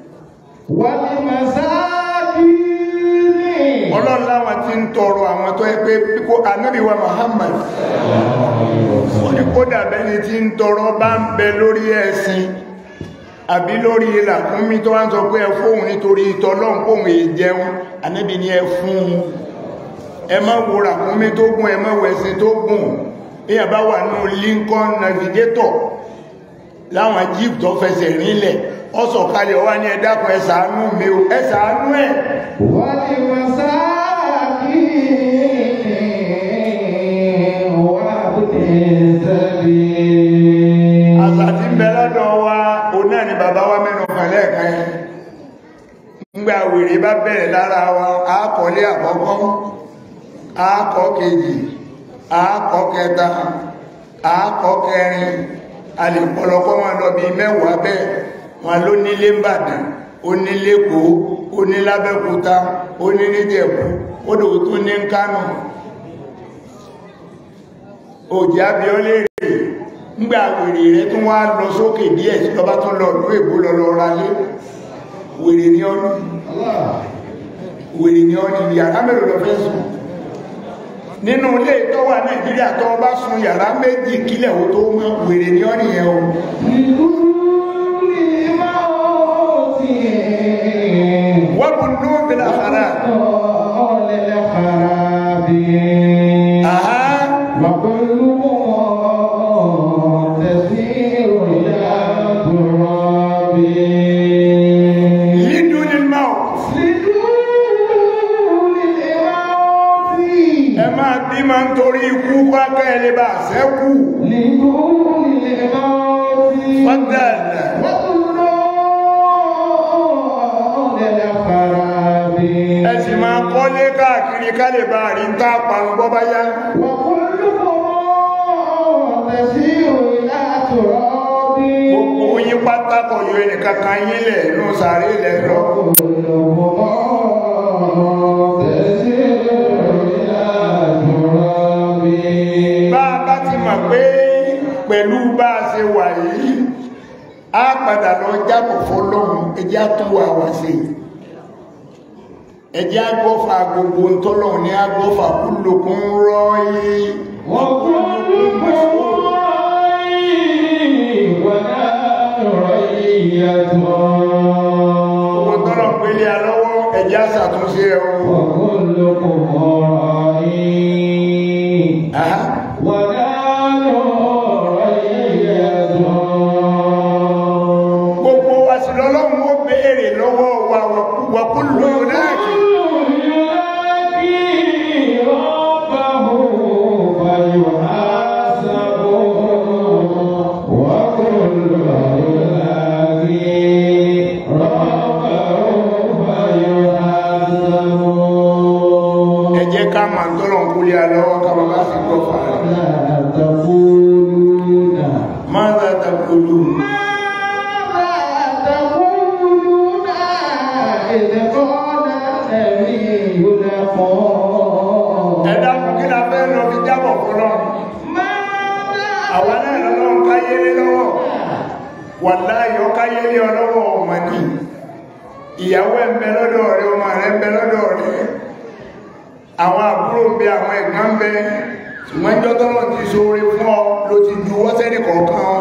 ọlọ́run láwọn tí ń tọrọ àwọn tó ẹgbẹ́ kó anábì wa Muhammad ó ní kó dàbẹ́ ni tí ń tọrọ bá ń bẹ lórí ẹ̀sìn àbí lórí ilà fún mi tó wá ń sọ pé ẹ fóun nítorí ìtọ́lọ́n kóhun èjẹun anábì ni ẹ fún un ẹ má wo ràkúnmí tó gùn ẹ má wo ẹṣin tó gùn bí a bá wà nínú Lincoln Navigator láwọn jeep tó fẹsẹ̀ rinlẹ̀ ọ sọ̀kalẹ̀ ọwá ní ẹ dákun ẹ ṣàánú mi o ẹ ṣàánú ẹ̀ àṣà tí ń bẹ lọ́dọ̀ wa o náà ni bàbá wa mẹ́nu kan lẹ́ẹ̀kan yẹn ńgbà wèrè bá bẹ̀rẹ̀ lára wa àákọ́lé àkọ́kọ́ àákọ́ kejì àákọ́ kẹta àákọ́ kẹrin alìpọ̀lọpọ̀ wọn lọ bí mẹ́wàá bẹ́ẹ̀ wọn ló nílé ńbàdàn ó nílé kó ó ní lábẹ́kúta ó ní níjẹ̀bú ó dò tó ní kánò òjì abiọ́lé rè ńgbà wèrè rẹ tún wá lọ sókè díẹ̀ sí lọ́ba tún lọ lú èbó lọ lọ ra lé wèrè ní ọ́nì wèrè ní ọ́nì yàrá mélòó lọ fẹ́ sùn nínú ilé tó wà nàìjíríà tó bá sun yàrá méjì kílẹ̀ ó tó mọ́ wèrè ní ọ́nì yẹn o wọ́n bú nú bílá fara àhá lídú ní máa ẹ máa bí máa ń torí ikú pápẹ́ ẹlẹ́ bá sẹ́kù fọ́dàlà ẹ sì máa kọ́lé káàkiri ká lè bá rí ń tá parun bọ́ bá yá gbogbo yín pátákọ̀ yóò ẹnìkan kan yín lẹ̀ nù sàárè lẹ̀ lọ bá a bá ti mọ̀ pé pẹ̀lú bá a ṣe wà yìí á padà lọ jábọ̀ fọlọ́run ẹjẹ́ àtúwò àwà sí ẹjẹ́ agbọ́fà gbogbo ntọ́lọ́run ní agbọ́fà kúlòkún rọ́ọ̀yì ṣàtúnṣe ẹ o وكلكم راعي Aha. ونحن رعية gbogbo wa sì lọ́lọ́run ó béèrè lọ́wọ́ wa wàkúlù yónáàkì ẹ jẹ́ ká máa ń tọ́lọ̀ ń kúlé alọ́wọ́ ká máa bá sì gbọ́ fàá máa ń tàbí olú ẹ̀dá kù kí la fẹ́ lọ fi jábọ̀ fọlọ́ àwa náà lọ́lọ́run káyé lé lọ́wọ́ wà láàyò káyé lé ọlọ́wọ́ ọmọ ní ìyàwó ẹ̀ ń bẹ lọ́dọ̀ rẹ̀ ọmọ rẹ̀ ń bẹ lọ́dọ̀ rẹ̀ àwọn àbúrò ń bẹ àwọn ẹ̀gbọ́n ń bẹ ṣùgbọ́n ìjọ tọ́lọ̀ ti ṣoore fún ọ ló ti ju wọ́sẹ́nì kọ̀ọ̀kan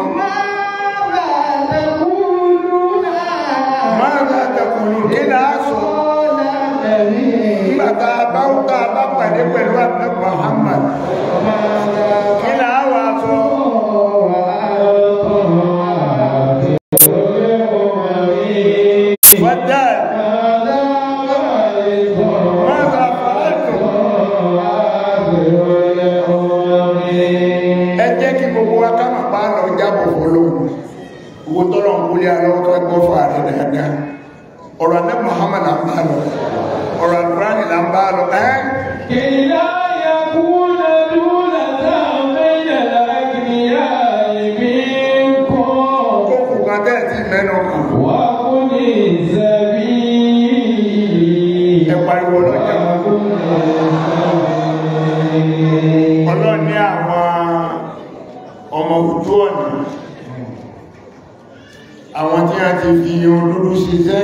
máa ń tàkùlù kí là á sọ nígbà tá a bá ń ká a bá pàdé pẹ̀lú àbúrò Muhammad kí là á wà sọ fọ́dà máa bá fàálùtù ẹ jẹ́ kí gbogbo wa ká máa bá lọ jábọ̀ fọlọ́hùn owó tọ́lọ̀ ń kúlé alọ́wọ́ ká gbọ́ fà rẹ̀ dáadáa ọ̀rọ̀ àdé Muhammad là ń bá lọ ọ̀rọ̀ àdúrání là ń bá lọ ẹ́ ó kù kan tẹ́ ẹ̀ tí mẹ́nu kàn ẹ pariwo ọlọ́jà ọlọ́run ní àwọn ọmọ ojú ọ̀nà àwọn tí a ti fi irun dúdú ṣiṣẹ́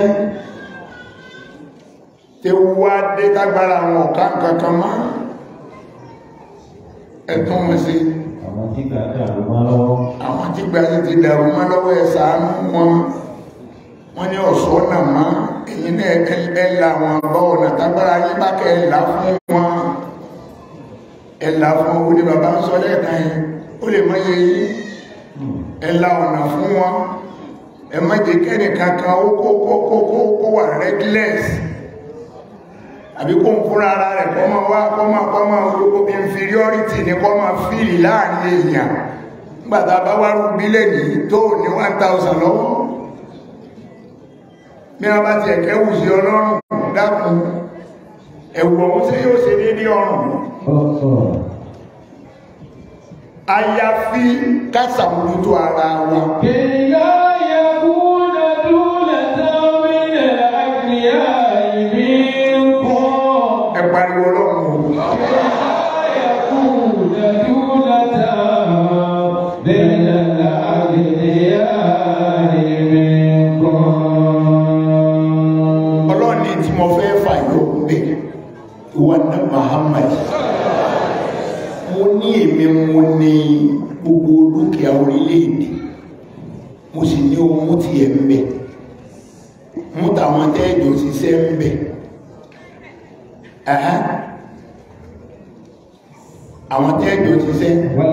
tí wá dé tágbára àwọn ọ̀ká kankan mọ́ ẹ̀tún wọn sí Àwọn tí kà dàrú mọ́ lọ́wọ́. àwọn tí gba sí ti dàrú mọ́ lọ́wọ́ ẹ̀ ṣàánú wọn wọ́n ní ọ̀ṣọ́ náà mọ́ èyí náà ẹ̀là wọn bọ́ ọ̀nà tágbára yí bá kẹ́ ẹ̀là fún wọn ẹ̀là fún owó ní bàbá ń sọ lẹ́ẹ̀kan yìí ó lè mọ́ yẹ yí ẹ̀là ọ̀nà fún wọn ẹ má jẹ́ kẹ́ni kankan ó kó kó kó kó kó wà reckless àbí kó ń fúnra ara rẹ̀ kọ́ máa wá kọ́ máa kọ́ máa gbogbo inferiority ní kọ́ máa fíìlì láàrin èèyàn nígbàtà bá wá rú bílẹ̀ ní tó ní 1000 lọ́wọ́ bí wọ́n bá ti ẹ̀kẹ́ wù sí ọlọ́run dákun ẹ̀wù ọ̀hún tí yóò ṣe dédé ọrùn àyàfi kásàmójútó ara wa ẹ pariwo ọlọ́run o. ọlọ́run ní tí mo fẹ́ fàyọ bẹ̀ ìwà náà Muhammad mo ní èmi mo ní gbogbo dúkìá orílẹ̀-èdè mo sì ní ohun tí ẹ ń bẹ mú tàwọn tẹ́ẹ̀jọ ṣiṣẹ́ ń bẹ Ẹ̀hẹ́. àwọn tẹ́ẹ̀jọ ṣiṣẹ́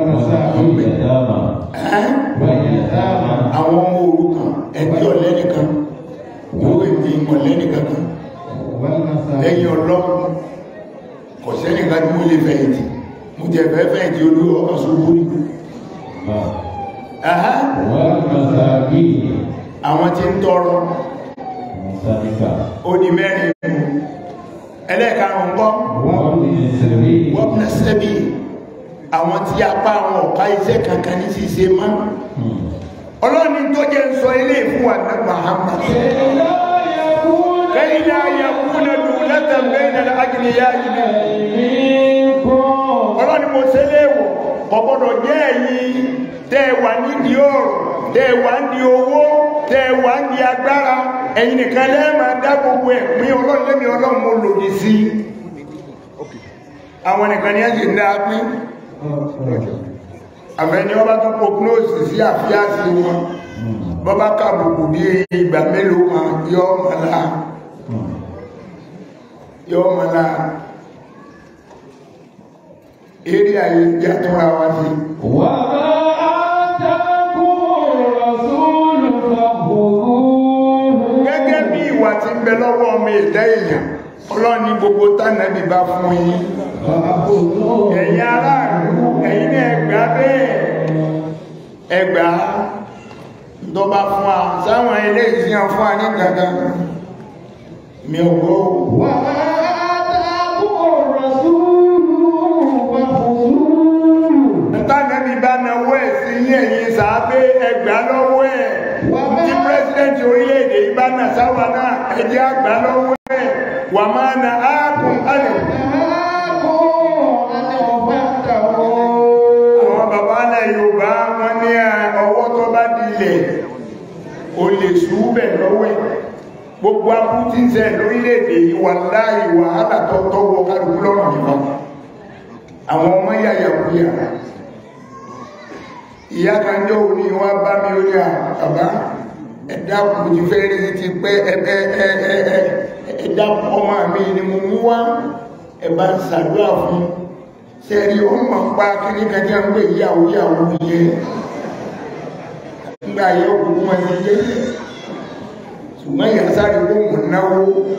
Ẹ̀hẹ́. àwọn ọmọ òrukàn ẹbí ọ̀lẹ́nìkan yóò èmi ọ̀lẹ́nìkan kan lẹ́yìn ọlọ́run kò sẹ́nìkan tí mo lè fẹ̀yìntì mo jẹ fẹ́ fẹ̀yìntì olú ọkọ̀ ṣubú ní Ẹ̀hẹ́. àwọn tí ń tọrọ ó di mẹ́rin ẹlẹ́ẹ̀karùn kọ́ wọ́pnà sẹ́bí àwọn tí apá àwọn ọ̀ká iṣẹ́ kankan ní ṣíṣe mọ́ ọlọ́ni tó jẹ́ ń sọ ilé ìfún wa ní Muhammad kẹ́yìn náà yẹ kúnlẹ̀ lù lẹ́tẹ̀mbẹ́ ìdàlẹ́ agìnìyà ìbí ọlọ́ni mo ṣe léèwọ̀ ọ̀gbọ́dọ̀ jẹ́ ẹ̀yin tẹ́ ẹ wà nídìí ọ̀rọ̀ tẹ́ ẹ wà nídìí owó tẹ́ ẹ wà nídìí agbára ẹ̀yin nìkan lẹ́ẹ̀mà dá gbogbo ẹ̀ pín ọlọ́run lẹ́mi ọlọ́run mo lòdì sí àwọn nìkan ni ẹ sì ń dá pín àfẹ́ni ọba tó prognose sí àfíàsí wọn bọ́bá kàbùkù bí ìgbà mélòó kan yọ ọmọlá yọ ọmọ náà eré ayé jẹ́ àtúnra wá sí وما آتاكم الرسول فخذوه gẹ́gẹ́ bí ìwà tí ń bẹ lọ́wọ́ ọmọ ẹ̀dá èèyàn ọlọ́ni gbogbo tánàbí bá fún yín فخذوه ẹ̀yin aráàlú ẹ̀yin ní ẹgbà bẹ́ẹ̀ ẹgbà tó bá fún wa sáwọn ilé ìsìn fún wa ní gangan mi ò gbọ́ وما آتاكم الرسول فخذوه tánàbí bá náwó ẹ̀ sí ní ẹ̀yin sàábé ẹgbà lọ́wọ́ ẹ̀ tí pírẹsidẹ́ntì orílẹ̀-èdè yìí bá nà sáwà náà ẹjẹ́ àgbà lọ́wọ́ ẹ̀ wà máa na áàkùn ánìkù àwọn bàbá alẹ́ Yorùbá wọn ní ọwọ́ tó bá dilẹ̀ o lè ṣúbẹ̀ lọ́wọ́ ẹ̀ gbogbo abútíṣẹ́ lórílẹ̀-èdè yìí wà láì wàhálà tó tọ́wọ́ kálukú lọ́rùn nìkan àwọn ọmọ yàyà kúyà ìyá kan jọ òní wá bá mi orí àbá ẹ̀dá kù ti fẹ́ rí ti pẹ́ ẹ̀dá ọmọ mi ni mo mú wá ẹ̀bá ń ṣàdúrà fún sẹ́rí ó mọ̀ pa kíní kẹjọ ń pè yàwó yàwó yẹ nígbà yẹ òkùnkùn wọn ti yẹ ṣùgbọ́n ìyá sáré kó mọ̀ náwó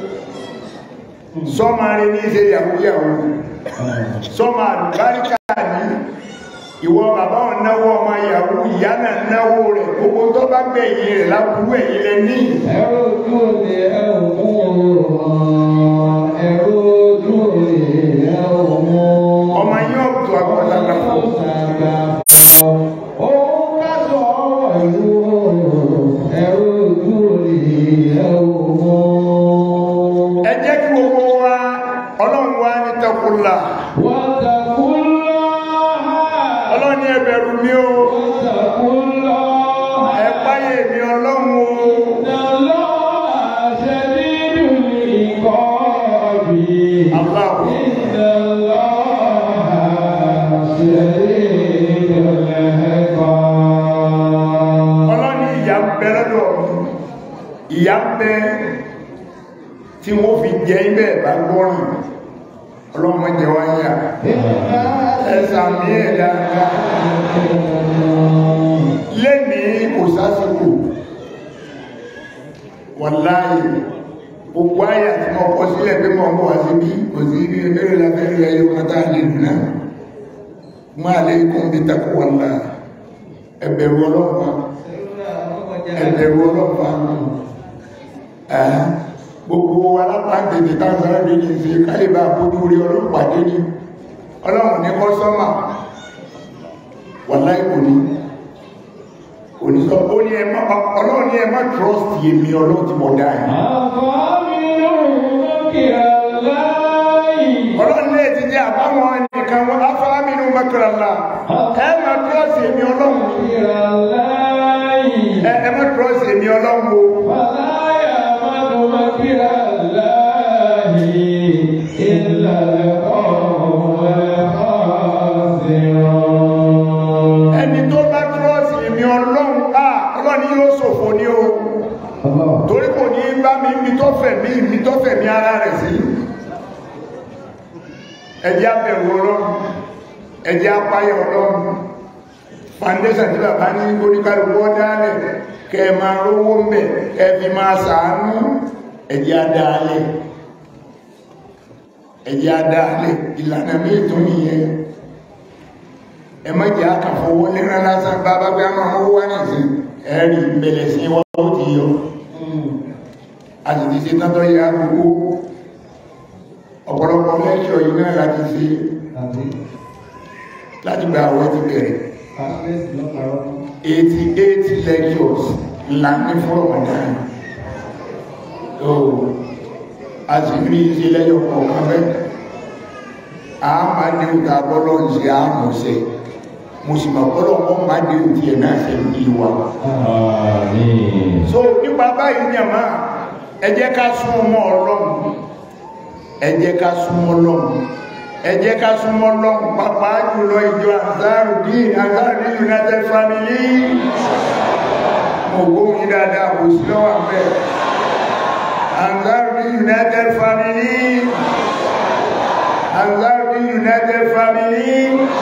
sọ́mà rí ní ṣe yàwó yàwó sọ́mà àlùbáríkà ní ìwọ bàbá wọn náwó ọmọ yàwó ìyá náà náwó rẹ̀ gbogbo tó bá gbẹ̀yìn rẹ̀ láburú ẹ̀yìn lẹ ní Ẹ̀rọ ojú òde ẹ̀rọ mú ẹ̀rọ ojú òde ẹ̀rọ mú. ọmọ yín ọ̀tọ̀ àgbàlagbà fún ẹ jẹ́ kí gbogbo wa ọlọ́run wa ní tẹkùlà ọlọ́run ní ẹ bẹ̀rù mi o ẹ páyè mi ọlọ́run o Allahu ọlọ́run ní ìyà ń bẹ lọ́dọ̀ mi ìyà ń bẹ tí wọ́n fi jẹ ibẹ̀ bá gbọ́rùn ọlọ́mọ jẹ wá yà ẹ̀sà mi ẹ̀ dáadáa lẹ́nìí kò sásìkò wàláyé gbogbo ayé àti mọ̀ kọ sílẹ̀ pé mọ̀ bọ̀ wá sí bí kò sí ibi ẹgbẹ̀rẹ̀ lábẹ́rẹ̀ ẹyọ kátà lè nù náà máa lè kún bí takò wàlá ẹbẹ̀rù ọlọ́pàá ẹbẹ̀rù ọlọ́pàá ẹ̀ gbogbo alápàdé táwọn ará ní ṣe káyébà bójú rí ọlọ́pàá dé ní ọlọ́run ní kọ́sọ́mà wàláì kò ní kò ní sọ ó ní ẹmọ́ ọlọ́run ní ẹmọ́ trust yèmí ọlọ́run ti mọ̀ dáa ọlọ́run ní ẹ̀tí jẹ́ àbáwọn ẹnìkan wọn afáàmìnú mẹ́kànlá ẹmọ́ trust yèmí ọlọ́run ẹmọ́ trust yèmí ọlọ́run o ẹni tó bá trust yèmí ọlọ́run à ọlọ́run yóò ṣòfò ní o torí kò ní bá mi mi tó fẹ̀ mí mi tó fẹ̀ mí ara rẹ̀ sí ẹjẹ́ abẹ̀wò ọlọ́run ẹjẹ́ apáyọ̀ ọlọ́run foundation tí bàbá ní oníkàlùkù ọdálẹ̀ kẹ máa rówó ń bẹ̀ kẹ fi máa sàánú ẹjẹ́ adáalẹ̀ ẹjẹ́ adáalẹ̀ ìlànà méjì nìyẹn ẹ má jẹ́ àkàfọwọ́ lẹ́rán lásán bàbá bí a máa mọ́ wá nìsín ẹ̀rì ìbẹ̀lẹ̀ sí wọ́n ó ti yọ àti ti ṣe tọ́tọ́ yá gbogbo ọ̀pọ̀lọpọ̀ lẹ́ṣọ̀ yìí náà láti ṣe láti gba àwọn ti bẹ̀rẹ̀ 88 lectures ńlá ní fún Ramadan so a sì rí iṣẹ́ lẹ́yọ̀ kọ̀ọ̀kan bẹ́ẹ̀ a máa ní ìta bọ́lọ̀ ń ṣe àmọ̀ṣẹ́ mo sì mọ̀ bọ́lọ̀ wọ́n máa ní ìtì ẹ̀ náà ṣe ní ìwà so nípa báyìí ní àmá ẹ jẹ́ ká súnmọ́ Ọlọ́run ẹ jẹ́ ká súnmọ́ Ọlọ́run ẹ jẹ́ ká súnmọ́ Ọlọ́run pàápàá jùlọ ìjọ Ansarudeen Ansarudeen United Family mo gbóhùn dáadáa kò sí lọ́wọ́ àpẹ́ Ansarudeen United Family Ansarudi United Family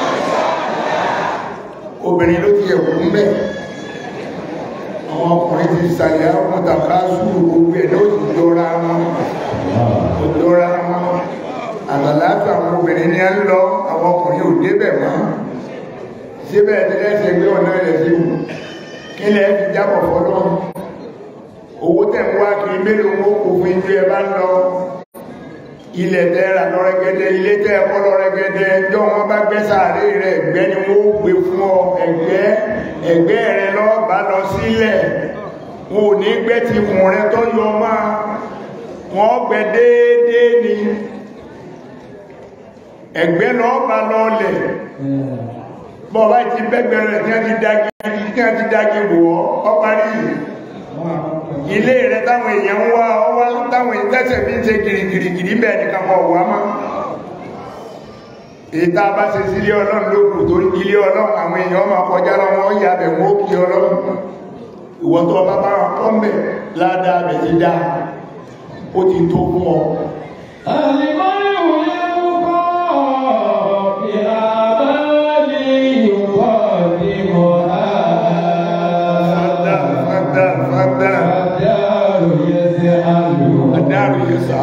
obìnrin ló ti ẹ̀kú ń bẹ̀ àwọn ọkùnrin ti sàlẹ̀ àwọn tàkà sùúrù gbogbo ẹ̀ ló ti jọra wọn ó jọra wọn àgbàláfà àwọn obìnrin ní ẹ ń lọ àwọn ọkùnrin ò débẹ̀ mọ́ síbẹ̀ ẹ̀dẹ́lẹ́sẹ̀ gbé ọ̀nà rẹ̀ sí wù kí lẹ́ fi jábọ̀ fọ́lọ́ owó tẹ̀ ń wá kiri mélòó owó kò fún ibi ẹ bá ń lọ ilẹ̀ tẹ́ ra lọ́rẹ́gẹ́dẹ́ ilé tẹ́ ẹ̀kọ́ lọ́rẹ́gẹ́dẹ́ jọ wọn bá gbẹ́ sàárè rẹ̀ ẹ̀gbẹ́ ni wọ́n ó gbé fún ọ ẹ̀gbẹ́ ẹ̀gbẹ́ rẹ lọ bá lọ sílẹ̀ wọn ò ní gbẹ́ ti kùn rẹ tó yọ máa wọ́n gbẹ́ déédéé ni ẹ̀gbẹ́ lọ bá lọ lẹ̀ bọ́ bá ti bẹ́gbẹ̀ rẹ̀ tí wọ́n ti dági tí wọ́n ti dági wọ̀ ọ́ parí ilé rẹ̀ táwọn èèyàn ń wá ọwá táwọn ìtẹ́sẹ̀ fi ń ṣe gìrìgìrìgìrì bẹ́ẹ̀ nìkan kọ̀ wá mọ́ ìta bá ṣe sí ilé ọlọ́run lókù torí ilé ọlọ́run àwọn èèyàn máa kọjá lọ́wọ́ ó yà bẹ̀ wọ́n ó kí ọlọ́run ìwọ́n tó bá bá wọn kọ́ mẹ́ ládàá bẹ̀ ti dá ó ti tó fún ọ fádà fádà fádà adáàrú yẹ sá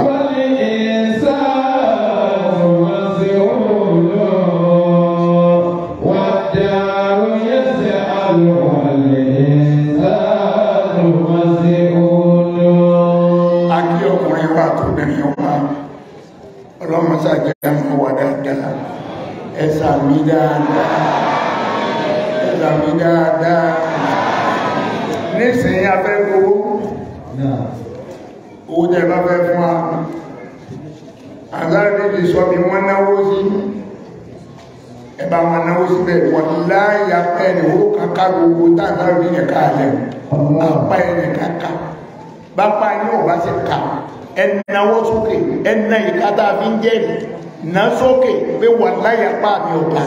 akí ọkùnrin wa tó bẹ̀rẹ̀ wa ọlọ́mọsá jẹ́ ẹmọ wà dáadáa ẹsà mi dáadáa ẹsà mi dáadáa nísìnyí afẹ́ gbowó owó tẹ́ bá fẹ́ fún wa àzáre méjì sọ bí wọ́n náwó sí ẹbá wọn náwó síbẹ̀ wọ́n láyà pẹ́ ní owó kàkà gbogbo táàzáre bí yẹn káàlẹ̀ apá ẹni kàkà bápá yín ọba ṣe kà ẹnáwó sókè ẹná ìkátà fi ń jẹ́ ná sókè pé wọ́n láyà pá mi ọ̀gá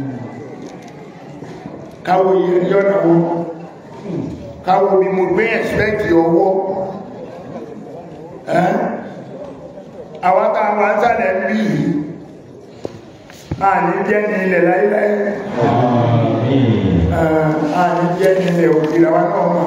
káwọ yẹn yọ́nà wọn káwọ bí mo gbé ẹ̀sìpẹ́kì ọwọ́ ẹ́ àwọn táwọn àtàlẹ̀ ń bí yìí àní jẹ́ ní ilẹ̀ láíláí àní jẹ́ ní ilẹ̀ òkèlè àwọn náà mọ̀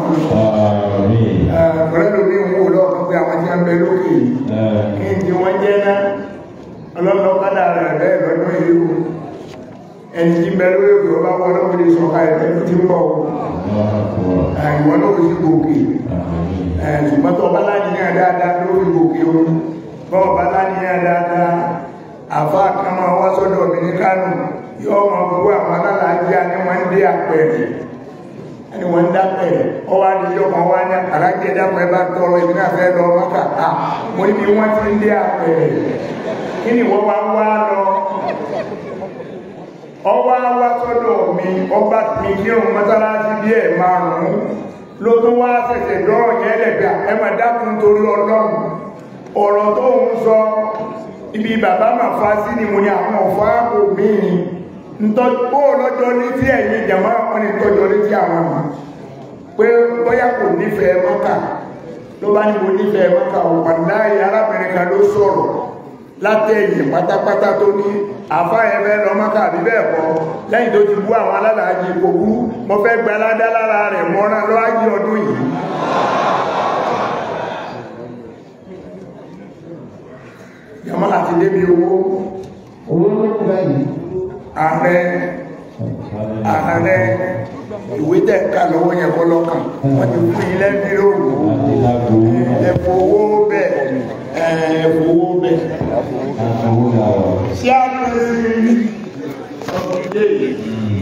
ọ̀rẹ́ lómi ń wò lọ́ọ̀kan pé àwọn tí a ń bẹ lókè yìí kí n tí wọ́n jẹ́ náà ọlọ́lọ́kádà rẹ̀ bẹ́ẹ̀ lọ́dún ìlú ẹni tí bẹ lórí òkè ọba wọ́n lọ́wọ́ lè sọ̀ka ẹ̀fẹ́ tó ti ń bọ̀ ìwọ́n ló fi gòkè ṣùgbọ́n tó ọba láníyàn dáadáa ló fi gòkè o bọ́ ọba láníyàn dáadáa àfa kan máa wá sọ́dọ̀ mi ní Kánò yóò máa bú àwọn alálàájá ni wọ́n ń dé àpẹẹrẹ ẹni wọ́n ń dápẹ̀rẹ̀ ọwọ́ adìyẹ ọmọ wa ní àràjẹ́ dápẹ́ bá tọrọ ìbí náà fẹ́ lọ mọ́kà á mo ní bí wọ́n ti ń dé àpẹẹrẹ kí ni wọ́n wá wá lọ ọwọ́ wá sọ́dọ̀ mi ọba mi kí òun mọ́sálásí bí ẹ̀ márùn-ún ló tún wá ṣẹ̀ṣẹ̀ dọ́rọ̀ yẹn lẹ̀gbà ẹ mà dákun torí ọlọ́run ọ̀rọ̀ tó ń sọ ibi bàbá mà fa sí ni mo ní àwọn ọ̀fà kò mí ntọ́jú lọ́jọ́ létí ẹ̀yìn ìjàmá wọn ni tọ́jọ́ létí àwọn ọmọ pé bóyá kò nífẹ̀ẹ́ mọ́kà ló bá ní mo nífẹ̀ẹ́ mọ́kà ọ̀pàdá arábìnrin kan ló sọ̀rọ̀ látẹ̀yìn pátápátá tó ní àfá ẹ̀fẹ́ lọ mọ́kà bí bẹ́ẹ̀ kọ́ lẹ́yìn tó ti bú àwọn alálàájì kò bú mo fẹ́ gba aládá lára rẹ̀ mọ́rán lọ́wájí ọdún yìí yàmọ́ àti débi owó ààrẹ ààrẹ ìwé tẹ̀ ká lọ́wọ́ yẹn kọ́ lọ́kàn wọ́n ti fún ilẹ̀ bí lóòrùn ẹ̀fọ́ owó bẹ̀ ẹ̀fọ́ owó bẹ̀ sí àpẹẹrẹ ọ̀gbìn